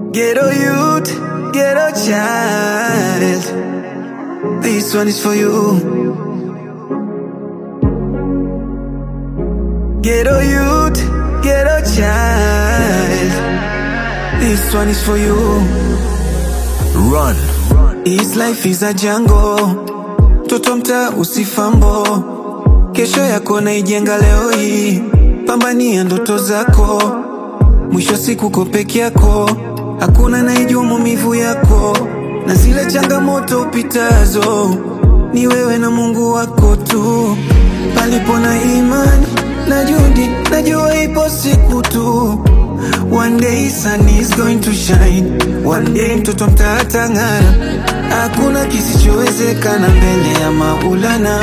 Ghetto youth, ghetto child. This one is for you. Ghetto youth, ghetto child. This one is for you. Run. This life is a jungle. Toto mtaa usifambo. Kesho yako naijenga leo hii. Pambania ndoto zako. Mwisho siku uko peke yako. Hakuna naijua maumivu yako. Na zile changamoto upitazo. Ni wewe na Mungu wako tu. Palipo na imani na juhudi, najua ipo siku tu. One day sun is going to shine. One day mtoto mtatang'ara. Hakuna kisichowezekana mbele ya Maulana.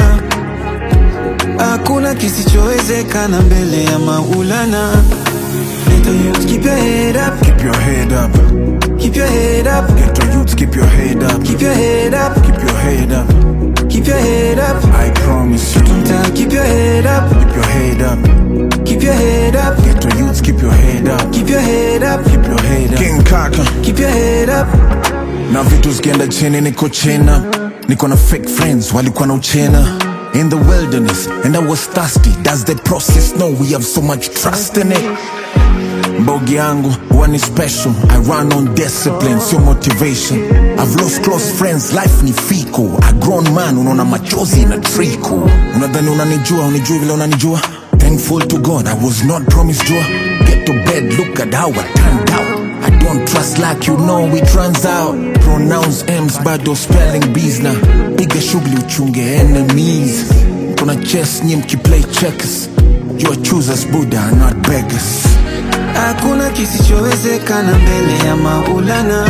Hakuna kisichowezekana mbele ya Maulana. Little youth, keep your head up, Keep your head up. keep your head up, Ghetto youths, keep your head up. keep your head up, Keep your head up. keep your head up. I promise you. Mtaa, keep your head up, Keep your head up. keep your head up, Ghetto youths, keep your head up. keep your head up, Keep your head up. King Kaka. keep your head up. na vitu zikienda chini niko chena niko na fake friends walikuwa na uchena in the wilderness and i was thirsty does the process know we have so much trust in it mbogi yangu huwa ni special i run on discipline sio motivation i've lost close friends life ni fiko a grown man unaona machozi na triko unadhani unanijua unijui vile unanijua thankful to god i was not promised joy get to bed look at how i turned out I don't trust like you know it runs out Pronounce M's bado spelling B's na Piga shughuli uchunge enemies Kuna chess nye mkiplay checkers You are choosers Buddha not beggars Hakuna kisichowezekana mbele ya Maulana.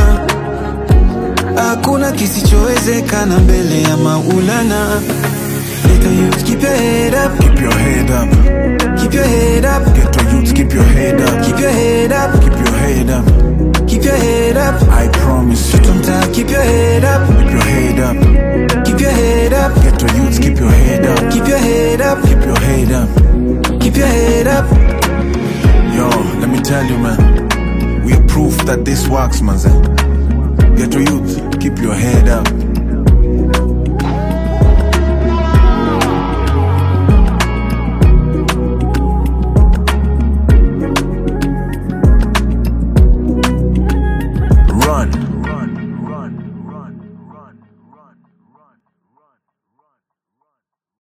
Hakuna kisichowezekana mbele ya Maulana. Little youth, keep your head up, Keep your head up keep your head up, Ghetto youths keep your head up keep your head up, Keep your head up keep your head up. I promise you Mtaa, keep your head up, Keep your head up keep your head up, Ghetto youths keep your head up keep your head up, Keep your head up keep your head up. Yo, let me tell you man We are proof that this works man Ghetto youth keep your head up